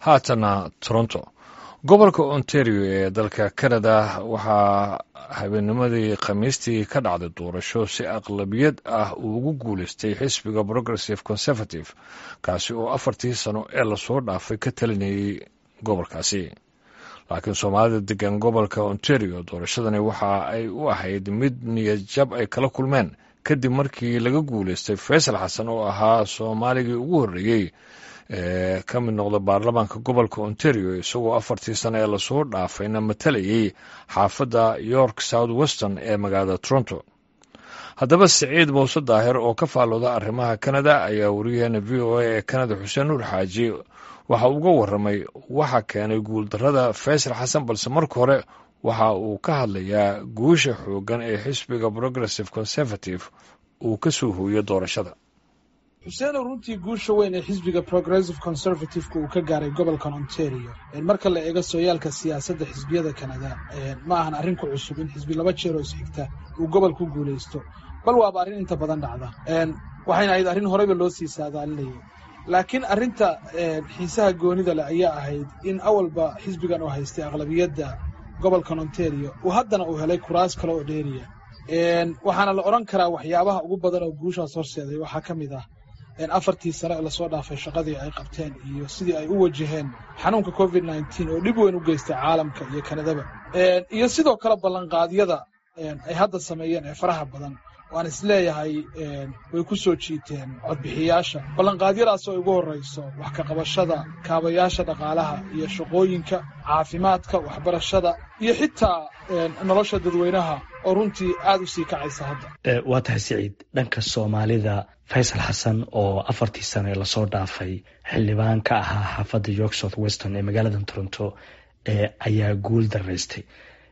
haatana toronto gobolka ontario ee dalka canada waxaa habeennimadii khamiistii ka dhacday doorasho si aqlabiyad ah uu ugu guulaystay xisbiga progressive conservative kaasi oo afartii sano ee lasoo dhaafay ka talinayay gobolkaasi laakiin soomaalida degan gobolka ontario doorashadani waxa ay u ahayd mid niyad jab ay kala kulmeen kadib markii laga guulaystay faysal xasan oo ahaa soomaaligii ugu horreeyey ee ka mid noqda baarlamaanka gobolka ontario isagoo afartii sano ee lasoo dhaafayna matalayay xaafadda york south weston ee magaalada toronto haddaba siciid muuse daahir oo ka faallooda arrimaha kanada ayaa wariyaheena v o a ee kanada xuseen nuur xaaji waxa uga warramay waxa keenay guuldarrada faysal xasan balse marka hore waxa uu ka hadlayaa guusha xooggan ee xisbiga progressive conservative uu ka soo hooyo doorashada xuseenow runtii guusha weyn ee xisbiga progressive conservative-ka uu ka gaaray gobolkan ontario marka la eego sooyaalka siyaasadda xisbiyada kanada ma ahan arrin ku cusub in xisbi laba jeer oo isxigta uu gobol ku guulaysto bal waaba arrin inta badan dhacda waxayna ahayd arrin horeyba loo sii saadaalinayay laakiin arrinta xiisaha goonida leh ayaa ahayd in awalba xisbigan oo haystay aqlabiyadda gobolkan ontario uu haddana uu helay kuraas kale oo dheeriya waxaana la odhan karaa waxyaabaha ugu badan oo guushaas horseeday waxaa ka mid ah afartii sano ee lasoo dhaafay shaqadii ay qabteen iyo sidii ay u wajaheen xanuunka covid nneteen oo dhib weyn u geystay caalamka iyo kanadaba iyo sidoo kale ballanqaadyada ay hadda sameeyeen ee faraha badan waan is leeyahay way ku soo jiiteen codbixiyaasha ballanqaadyadaas oo ugu horrayso wax ka qabashada kaabayaasha dhaqaalaha iyo shaqooyinka caafimaadka waxbarashada iyo xitaa nolosha dadweynaha oo runtii aad u sii kacaysa hadda waa tahay siciid dhanka soomaalida faysal xasan oo afartii sano ee lasoo dhaafay xildhibaan ka ahaa xaafadda york south weston ee magaalada toronto ayaa guul daraystay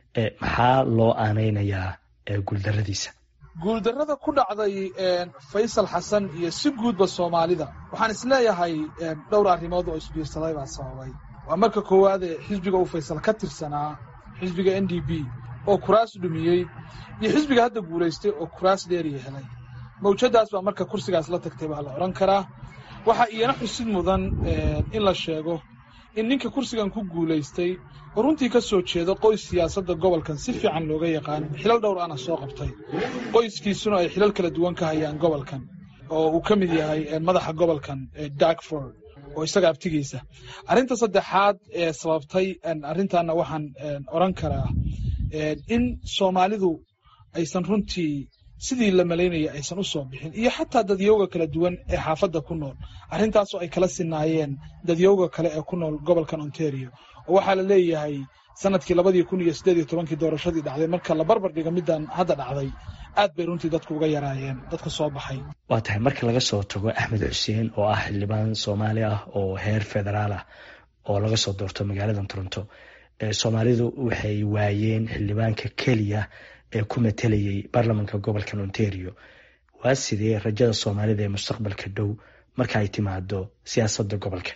maxaa loo aanaynayaa guuldaradiisa guuldarrada ku dhacday faysal xasan iyo si guudba soomaalida waxaan is leeyahay dhowr arrimood oo isbiirsaday baa sababay waa marka koowaadee xisbiga uu faysal ka tirsanaa xisbiga n d b oo kuraas dhumiyey iyo xisbiga hadda guulaystay oo kuraas dheeriya helay mawjadaas baa marka kursigaas la tagtay baa la odhan karaa waxaa iyana xusid mudan in la sheego in ninka kursigan ku guulaystay oo runtii ka soo jeedo qoys siyaasadda gobolkan si fiican looga yaqaan xilal dhowr ana soo qabtay qoyskiisuna ay xilal kala duwan ka hayaan gobolkan oo uu ka mid yahay madaxa gobolkan darkford oo isaga abtigiisa arrinta saddexaad ee sababtay arrintaana waxaan odhan karaa in soomaalidu aysan runtii sidii la malaynaya aysan u soo bixin iyo xataa dadyowga kala duwan ee xaafadda ku nool arrintaasoo ay kala sinaayeen dadyowga kale ee ku nool gobolkan ontario oo waxaa la leeyahay sanadkii labadii kun iyo siddeed iyo tobankii doorashadii dhacday marka la barbar dhiga middan hadda dhacday aad bay runtii dadku uga yaraayeen dadka soo baxay waa tahay marka laga soo tago axmed xuseen oo ah xildhibaan soomaali ah oo heer federaal ah oo laga soo doorto magaalada toronto soomaalidu waxay waayeen xildhibaanka keliya ee ku matelayay baarlamanka gobolkan ontario waa sidee rajada soomaalida ee mustaqbalka dhow marka ay timaado siyaasadda gobolka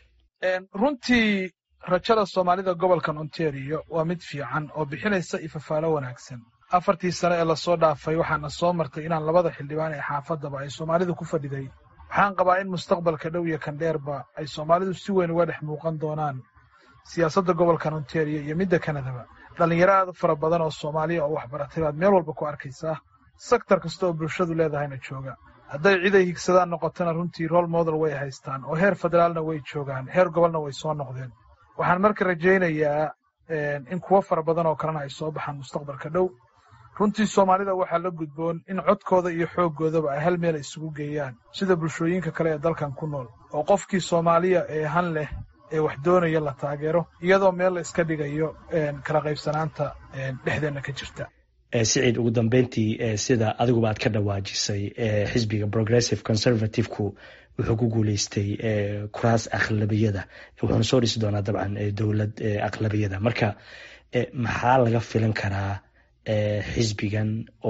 runtii rajada soomaalida gobolkan ontario waa mid fiican oo bixinaysa ifafaalo wanaagsan afartii sano ee lasoo dhaafay waxaana soo martay inaan labada xildhibaan ee xaafaddaba ay soomaalidu ku fadhiday waxaan qabaa in mustaqbalka dhow iyo kan dheerba ay soomaalidu si weyn uga dhex muuqan doonaan siyaasadda gobolkan ontario iyo midda kanadaba dhallinyaro aad u fara badan oo soomaaliya oo waxbaratay baad meel walba ku arkaysaa sektar kasta oo bulshadu leedahayna jooga hadday cid ay higsadaan noqotona runtii rol model way haystaan oo heer federaalna way joogaan heer gobolna way soo noqdeen waxaan marka rajaynayaa in kuwo fara badan oo kalena ay soo baxaan mustaqbalka dhow runtii soomaalida waxaa la gudboon in codkooda iyo xooggoodaba ay hal meel isugu geeyaan sida bulshooyinka kale ee dalkan ku nool oo qofkii soomaaliya ee han leh ee wax doonaya la taageero iyadoo meel la iska dhigayo kala qaybsanaanta dhexdeenna ka jirta siciid ugu dambeyntii sida adiguba aad ka dhawaajisay xisbiga progressive conservative-ku wuxuu ku guuleystay kuraas aqlabiyada wuxuuna soo dhisi doonaa dabcan dowlad aqlabiyada marka maxaa laga filan karaa xisbigan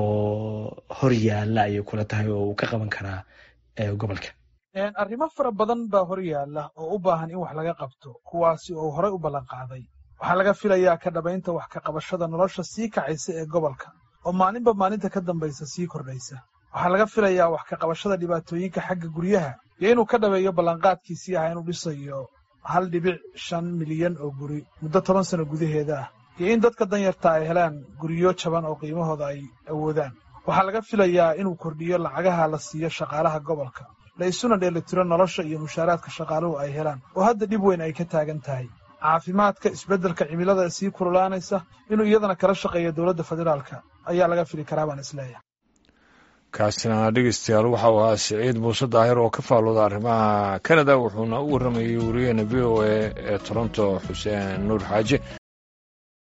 oo hor yaalla ayay kula tahay oo uu ka qaban karaa gobolka arrimo fara badan baa hor yaalla oo u baahan in wax laga qabto kuwaasi oo horey u ballan qaaday waxaa laga filayaa ka dhabaynta wax ka qabashada nolosha sii kacaysa ee gobolka oo maalinba maalinta ka dambaysa sii kordhaysa waxaa laga filayaa wax ka qabashada dhibaatooyinka xagga guryaha iyo inuu ka dhabeeyo ballanqaadkiisii ah inuu dhisayo hal dhibic shan milyan oo guri muddo toban sano gudaheeda ah iyo in dadka danyarta ay helaan guryo jaban oo qiimahooda ay awoodaan waxaa laga filayaa inuu kordhiyo lacagaha la siiyo shaqaalaha gobolka la isuna dheelitiro nolosha iyo mushaaraadka shaqaaluhu ay helaan oo hadda dhib weyn ay ka taagan tahay caafimaadka isbeddelka cimilada sii kululaanaysa inuu iyadana kala shaqeeyo dowladda federaalka ayaa laga fili karaa baan isleeyahay kaasina dhegeystayaal waxau ahaa siciid muuse daahir oo ka faalooda arrimaha kanada wuxuuna u warramayey wariyaheena v o a ee toronto xuseen nuur xaaje